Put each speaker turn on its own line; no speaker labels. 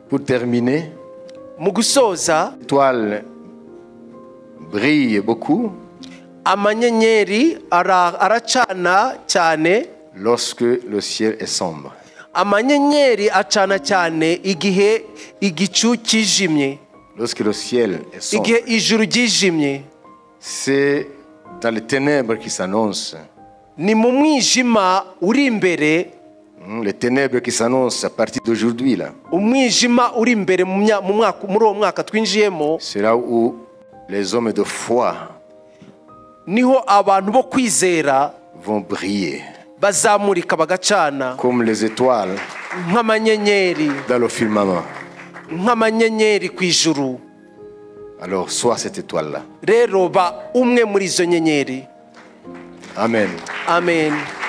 Pour terminer,
mu gusoza
l'étoile brille beaucoup
amanyenyeri ara- aracana cyane
lorsque le ciel est sombre.
amanyenyeri acana cyane igihe igicu kijimye
Lorsque le ciel est sombre,
igihe ijuru ryijimye
c'est dans les ténèbres qui s'annoncent.
ni mu mwijima uri imbere
Hmm, Les ténèbres qui s'annoncent à partir d'aujourd'hui, là.
umwijima uri imbere mu mya- mu mwaka- muri uwo mwaka twinjiyemo
C'est là où les hommes de foi
niho abantu bo kwizera
vont briller,
bazamurika bagacana
comme les étoiles
nk'amanyenyeri
dans le firmament.
nk'amanyenyeri ku ijuru
Alors, sois cette étoile-là.
rero ba umwe muri izo nyenyeri
Amen.
amen